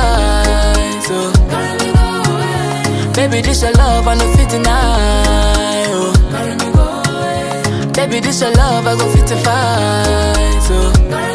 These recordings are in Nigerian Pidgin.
fight. Oh. Baby, this your love, I no fit deny. Oh. Baby, this your love, I go fit to fight. Oh.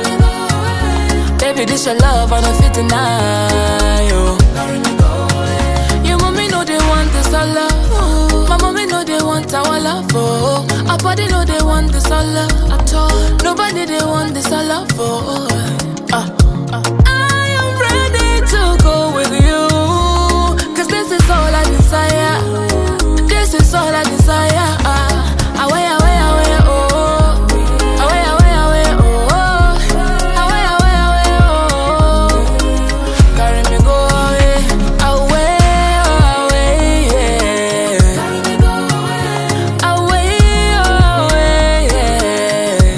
Baby, this your love, I no fit deny. Oh. Your mommy know they want this our love. My mommy know they want our love. Oh. Our body know they want this our love at all. Nobody they want this our love. Oh. Uh. I am ready to go with you. Cause this is all I desire. This is all I desire. Away, away, away, oh. Away, away, away, oh. Away, away, away, oh. Carry me go away, away, away, yeah. Away, away, yeah.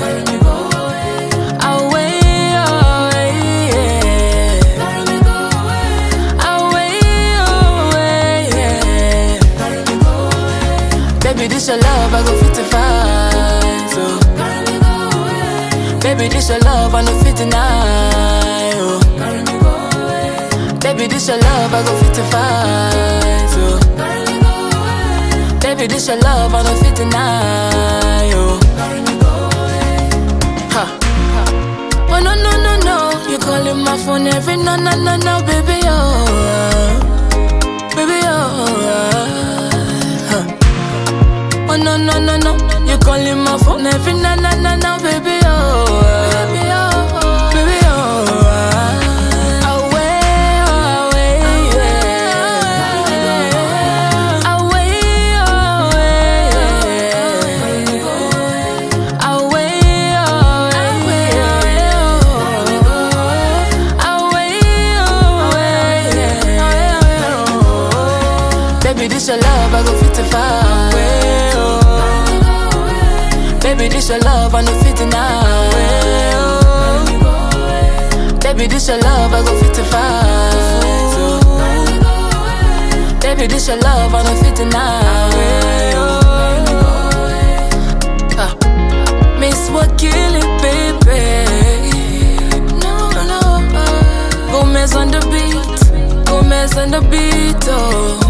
Away, away, yeah. Away, away, yeah. Baby, this your love, I go fit to fight. So. Baby, this your love, I no fit deny. Oh. Baby, this your love, I go fit to fight. Oh. Baby, this your love, I no fit deny. Oh. Ha. Oh no no no no, you calling my phone every no no no no, baby oh, baby oh. Huh. Oh no no no no, you calling my phone every na na na na, baby oh, baby oh, baby oh. Away, away, yeah. Away, away, yeah. Away, away, yeah. Away, away, yeah. Baby, this your love, I go fit to fight. Baby, this your love, I no fit deny. Baby, this your love, I go fit to fight. Baby, this your love, I no fit deny. Ah. Miss what kill it, baby. No, no. Gomez on the beat, Gomez on the beat, oh.